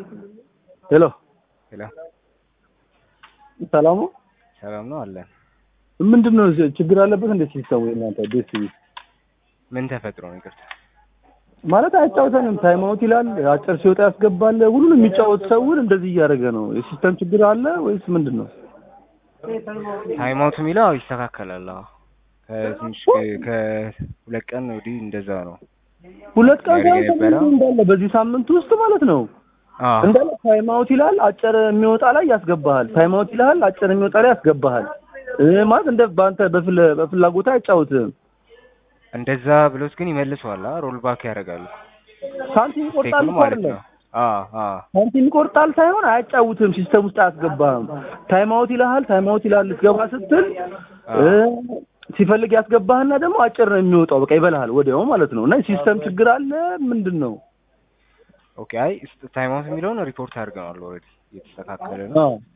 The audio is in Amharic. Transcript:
ሄሎ ሄሎ ሰላሙ ሰላም ነው አለን። ምንድን ነው ችግር አለበት እንደ ሲስተሙ እናንተ ዴስ ቲቪ ምን ተፈጥሮ ነው? ይቅርታ ማለት አያጫውተንም። ታይም አውት ይላል፣ አጭር ሲወጣ ያስገባል። ሁሉንም የሚጫወት ሰውን እንደዚህ እያደረገ ነው። የሲስተም ችግር አለ ወይስ ምንድን ነው? ታይም አውት የሚለው አዎ ይስተካከላል። አዎ ከትንሽ ከሁለት ቀን ወዲህ እንደዛ ነው። ሁለት ቀን ያደረገ ሳይሆን የነበረው? እንዳለ በዚህ ሳምንት ውስጥ ማለት ነው አዎ እንዳለ ታይም አውት ይላል፣ አጭር የሚወጣ ላይ ያስገባሃል። ታይም አውት ይላል፣ አጭር የሚወጣ ላይ ያስገባሃል። እ ማለት እንደ በአንተ በፍለ በፍላጎት አያጫውትም። እንደዛ ብሎት ግን ይመልሰዋል። አ ሮል ባክ ያደርጋሉ። ሳንቲም ይቆርጣል ቴክኑ እኮ ማለት አይደለም ነው። አዎ አዎ ሳንቲም ይቆርጣል ሳይሆን አያጫውትም። ሲስተም ውስጥ አያስገባህም። ታይም አውት ይልሃል። ታይም አውት ይልሃል ልትገባ ስትል እ ሲፈልግ ያስገባህና ደግሞ አጭር ነው የሚወጣው። በቃ ይበልሃል ወዲያው ማለት ነው። እና ሲስተም ችግር አለ ምንድን ነው? ኦኬ። አይ ታይም አውት የሚለውን ሪፖርት አድርገናል ኦልሬዲ እየተስተካከለ ነው። አዎ